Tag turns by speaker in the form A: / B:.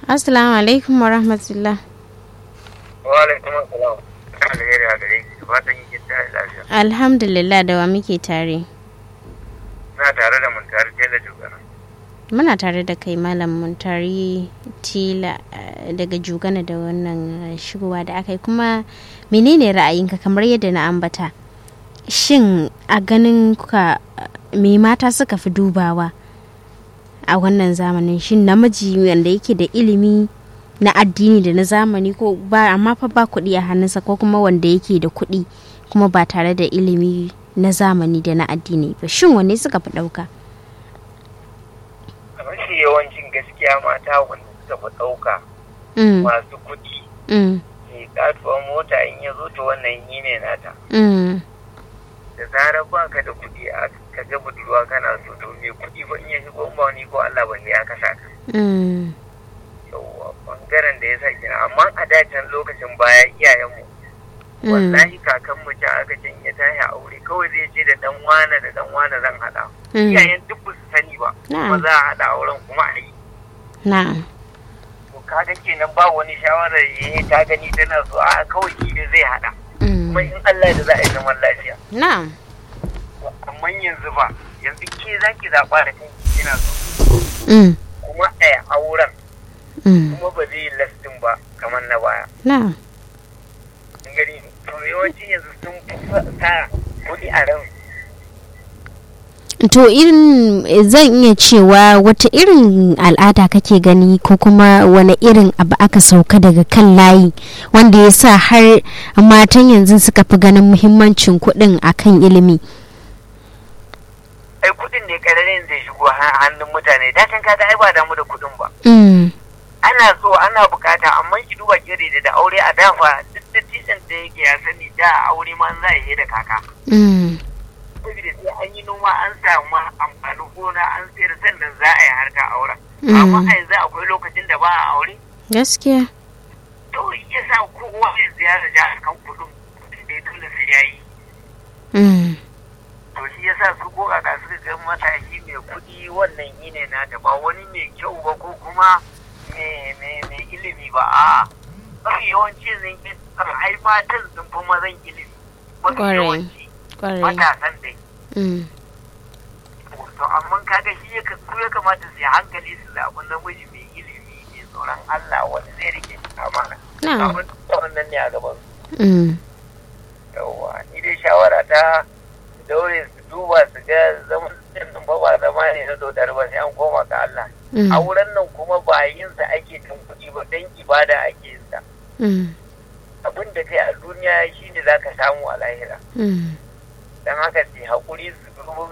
A: assalamu alaikum wa rahmatullah
B: wa alaikum assalam alheri a gare ki fatan yin tare lafiya
A: alhamdulillah da wa muke tare
B: na tare da muntari tela jugana
A: muna tare da kai malam muntari tila eh, daga jugana da wannan eh, shigowa da aka yi kuma menene ra'ayinka kamar yadda na ambata shin a ganin ka eh, me mata suka fi dubawa a wannan zamanin shin namiji wanda yake da ilimi na addini da na zamani ko ba amma fa ba kuɗi a hannunsa ko kuma wanda yake da kuɗi kuma ba tare da ilimi na zamani da na addini ba shin wanne suka fi ɗauka
B: mafi yawancin gaskiya mata wanda suka fi ɗauka
A: Mm,
B: masu kuɗi
A: mm,
B: mai katuwar mota in ya zo ta wannan yi ne nata
A: mm,
B: da zarar ba ka da kuɗi a ka ga budurwa kana so to mai kuɗi ba in ya shigo ba ni ko Allah ban ya kasa ka
A: mm,
B: yawwa bangaren da ya sa kina amma a dacen lokacin baya iyayenmu
A: mm.
B: wallahi kakan mu ta aka ce in ya tashi aure kawai zai ce da dan wane da dan wane zan hada
A: Mm.
B: iyayen duk ba su sani ba
A: Na'am.
B: kuma za a hada auren kuma a yi
A: na'am
B: to kaga kenan ba wani shawarar eh ta gani tana so a kawai shi ne zai hada
A: Mm.
B: kuma in Allah da za a yi zaman lafiya
A: na'am
B: amma yanzu ba yanzu ke zaki zaɓa da kanki kina so
A: Mm,
B: kuma a yi auren
A: mm,
B: kuma ba zai yi lastin ba kamar na baya
A: na'am
B: in gani to yawanci yanzu sun fi sa kuɗi a ran
A: to irin zan iya cewa wata irin al'ada kake gani ko kuma wani irin abu aka sauka daga kan layi wanda ya sa har matan yanzu suka fi ganin muhimmancin kuɗin akan ilimi
B: ai kuɗin ne ƙararin zai shigo ha- hannun mutane da can kaga ai ba damu da kuɗin ba
A: Mm,
B: ana so ana bukata amma ki duba ki da da aure a dafa duk da tisan da yake ya sani da aure ma za a yi da kaka
A: mm,
B: saboda sai an yi noma an samu amfanin gona an sayar sannan za a yi harka auren
A: Mm.
B: amma a yanzu akwai lokacin da ba a aure
A: gaskiya
B: to ya sa kowa yanzu ya raja a kan kuɗin kuɗin da ya dole sai ya yi
A: Mm,
B: to shi ya sa su ko kaka suka ga matashi mai kuɗi wannan yi ne na da ba wani mai kyau ba ko kuma mai mai- mai ilimi ba a mafi yawanci zan yi ai matan sun fi mazan ilimi mafi
A: Ƙwarai.
B: yawanci
A: ƙwarai
B: matasan dai
A: Mm,
B: to amma kaga shi ya su ya kamata su yi hankali su zaɓi namiji mai ilimi mai tsoron Allah wanda zai rike shi amana
A: na'am
B: abin wannan ne a gaban su
A: Mm,
B: yawwa ni dai shawara ta su daure su duba su ga zaman nan ba ba zama ne na dodar ba sai an koma ga Allah
A: mm,
B: auren nan kuma ba yin sa ake tun kuɗi ba dan ibada ake yin sa
A: mm,
B: abin da kai a duniya shine zaka samu a lahira
A: mm.
B: dan haka sai hakuri su dubo